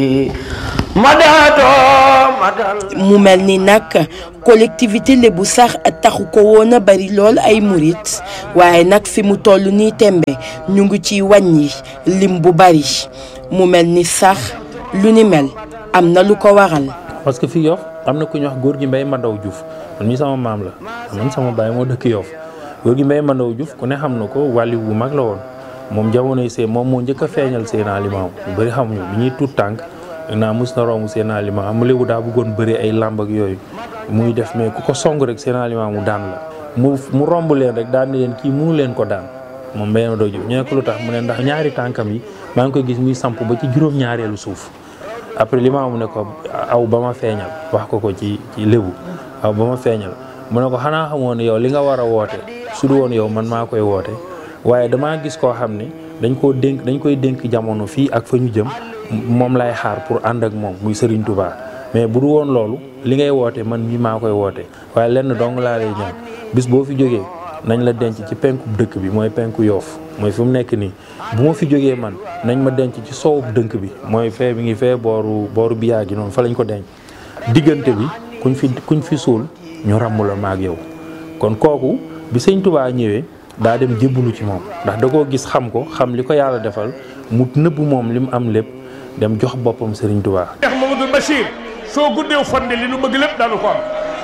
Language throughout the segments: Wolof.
mu mel ni nag collectivité lébu sax taxu ko woon a bari lool ay murit waaye nag fi mu toll nii tembe ñu ngi ciy wàññi lim bu bari mu mel ni sax lu ni mel am na lu ko waral. parce que fii Yoff am na ku ñuy wax góor gi Mbay Mandaw Diouf man mii sama maam la man sama baay moo dëkk Yoff góor gi Mbay Mandaw Diouf ku ne xam na ko wàlli bu mag la woon moom jamonoy see moom moo njëkk a feeñal Seydina Limaamu ñu bëri xamuñu bi ñuy tuut tànk naa mus na romb Seydina Limaamu mu léegi daa bëggoon bëri ay làmb ak yooyu muy def mais ku ko song rek Seydina Limaamu daan la mu mu romb leen rek daan ni leen kii mënu leen ko daan moom Mbay Mandaw Diouf ñu ne ko lu tax mu ne ndax ñaari tànkam yi maa ngi koy gis muy samp ba ci juróom-ñaareelu suuf après Limaamu ne ko aw ba ma feeñal wax ko ko ci ci lébu aw ba ma feeñal mu ne ko xanaa xamoon ne yow li nga war a woote su du woon yow man maa koy woote waaye damaa gis koo xam ne dañ koo dénk dañ koy dénk jamono fii ak fa ñu jëm moom lay xaar pour ànd ak moom muy Serigne Touba mais bu du woon loolu li ngay woote man mii maa koy woote waaye lenn dong laa lay ñaan bis boo fi jógee nañ la denc ci penku dëkk bi mooy penku yoof mooy fi mu nekk nii bu ma fi jógee man nañ ma denc ci soowu dënk bi mooy fee bi ngi fee booru booru biyaa gi noonu fa lañ ko denc diggante bi kuñ fi kuñ fi suul ñu ràmm la maag yow kon kooku bi sëñ Touba ñëwee daa dem jébbalu ci moom ndax da koo gis xam ko xam li ko yàlla defal mu nëbb moom li mu am lépp dem jox boppam Serigne Touba. Cheikh Mamadou Bachir soo guddeew fande li nu bëgg lépp daanu ko am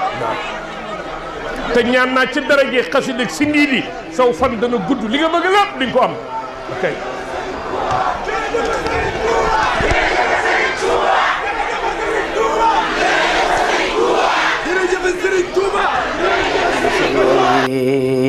te ñaan naa ci daraje xasida ak si ndii di saw fan dana gudd li nga bëgg lépp di nga ko am ok. jërëjëf Serigne Touba